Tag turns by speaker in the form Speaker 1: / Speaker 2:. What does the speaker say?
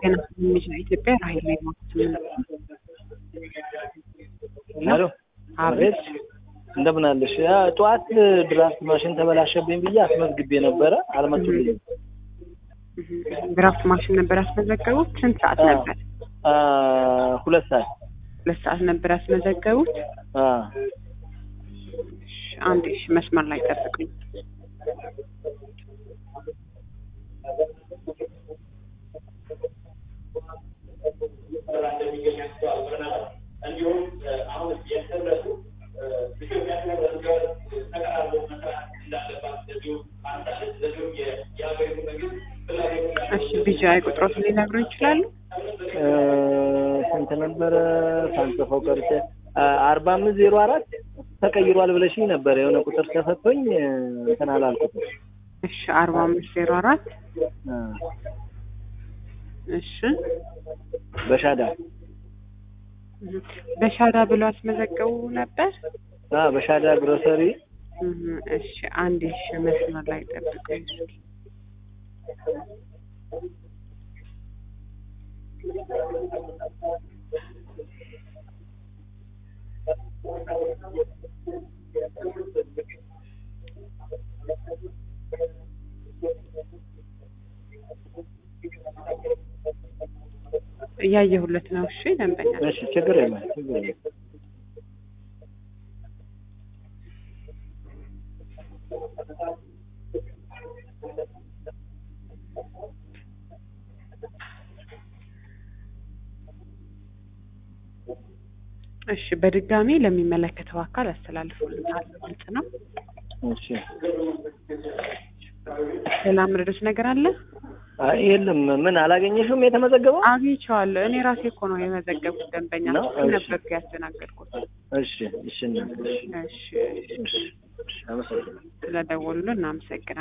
Speaker 1: ጤና የሚችል ኢትዮጵያ ራሄል ላይ ማለት
Speaker 2: ሄሎ
Speaker 1: አቤት
Speaker 2: እንደምን አለሽ? ያ ጠዋት ድራፍት ማሽን ተበላሸብኝ ብዬ አስመዝግቤ ነበረ፣ አልመጡልኝም።
Speaker 1: ድራፍት ማሽን ነበር ያስመዘገቡት? ስንት ሰዓት
Speaker 2: አ-
Speaker 1: ነበር?
Speaker 2: አ፣ ሁለት ሰዓት
Speaker 1: ሁለት ሰዓት ነበር ያስመዘገቡት።
Speaker 2: አ፣
Speaker 1: እሺ፣ አንዴ እሺ፣ መስመር ላይ ጠብቁኝ። እሺ ቢጂአይ ቁጥሮትን ሊነግሩ ይችላሉ?
Speaker 2: እ፣ ስንት ነበረ ሳንጽፈው ቀርቼ አ፣ አርባ አምስት ዜሮ አራት ተቀይሯል ብለሽኝ ነበር። የሆነ ቁጥር ተሰጥቶኝ እ፣ እንትን አላልኩትም።
Speaker 1: እሺ አርባ አምስት ዜሮ አራት
Speaker 2: አ፣
Speaker 1: እሺ
Speaker 2: በሻዳ
Speaker 1: በሻዳ ብሎ አስመዘገቡ ነበር።
Speaker 2: አ፣ በሻዳ ግሮሰሪ
Speaker 1: እህ፣ እሺ አንዴ እሺ መስመር ላይ ጠብቁኝ። እስኪ እያየሁለት ነው። እሺ ደንበኛ
Speaker 2: እሺ፣ ችግር የለም ችግር የለም።
Speaker 1: እሺ በድጋሚ ለሚመለከተው አካል ያስተላልፉልናል። ግልጽ ነው።
Speaker 2: እሺ
Speaker 1: ሌላ ምርዶች ነገር አለ?
Speaker 2: አይ የለም። ምን አላገኘሽም? የተመዘገበው
Speaker 1: አግኝቼዋለሁ። እኔ ራሴ እኮ ነው የመዘገብኩት። ደንበኛ
Speaker 2: ነው?
Speaker 1: እሱ
Speaker 2: እሺ።
Speaker 1: ነበርኩ ያስተናገድኩት።
Speaker 2: እሺ፣ እሺ፣ እናት፣ እሺ፣
Speaker 1: እሺ
Speaker 2: እሺ፣ እሺ፣ አመሰግናለሁ።
Speaker 1: ስለደወሉልን እናመሰግናለን።